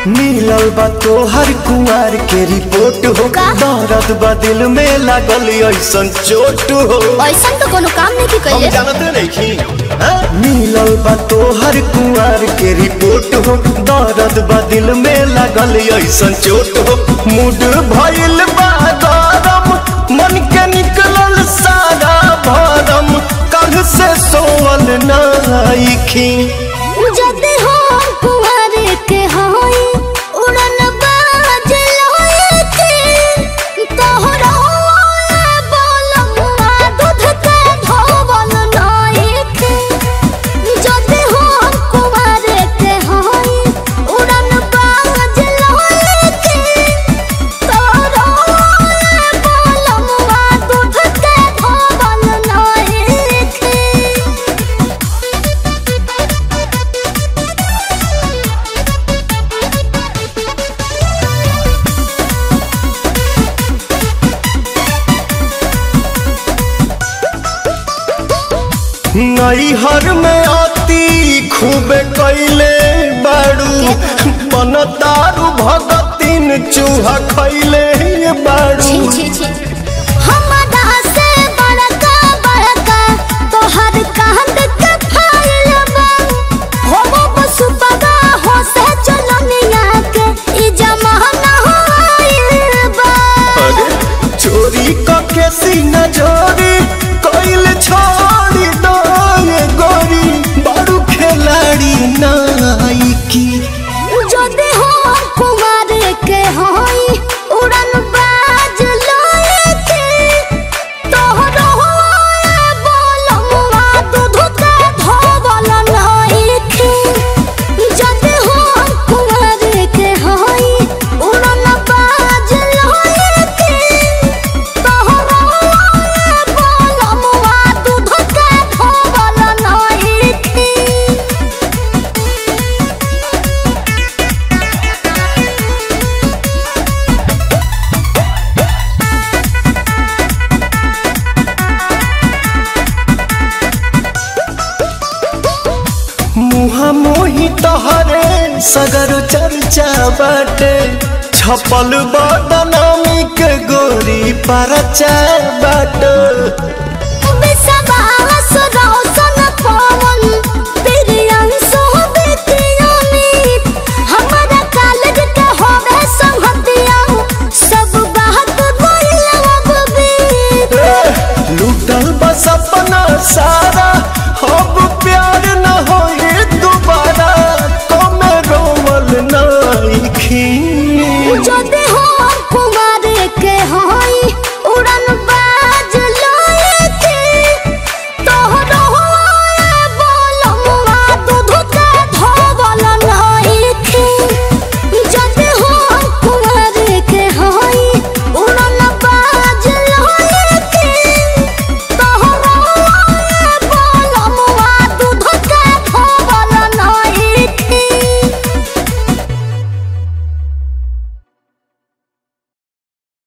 मिलल बा तोहर कुंवर के रिपोर्ट हो का? दर्द बा दिल में लागल ऐसन चोट हो ऐसा तो कोनो काम नहीं हम कैले जानते नहीं मिलल बा तोहर कुंवर के रिपोर्ट हो दर्द बा दिल में लागल ऐसन चोट हो मूड भइल बा गरम मन के निकलल सारा भरम कल से सोवल नाइखी जदि हो कुंवर के होई उड़न बाज लोए के तोहरा बोलमुआ दूध के धोवल नाई के जदि हो कुंवर के होई उड़न बाज लोए के तोहरा बोलमुआ दूध के धोवल नाई के नैहर में आती खूब कैले बाड़ू बन दारू भगतिन चूहा खैले बाड़ू छी छी छी हमरा से बड़का बड़का तोहर कांद के फाइल बा हो बसु बाबा हो से चलनिया के ई जमाना होइल बा अरे चोरी के सीना जोरी कैल छोड़ी दो ये गोरी बाड़ू खिलाड़ी नाइकी जदि हो कुमार के होई उड़न बाज लोए के तोहरो बोलमुआ दूध के धोवल नाई के जदि हो कुमार के होई उड़न बाज लोए के तोहरो बोलमुआ दूध के धोवल नाई के मुहा मोही तहरे सगर चर्चा बाटे छपल बदनामी के गोरी परचा बाटे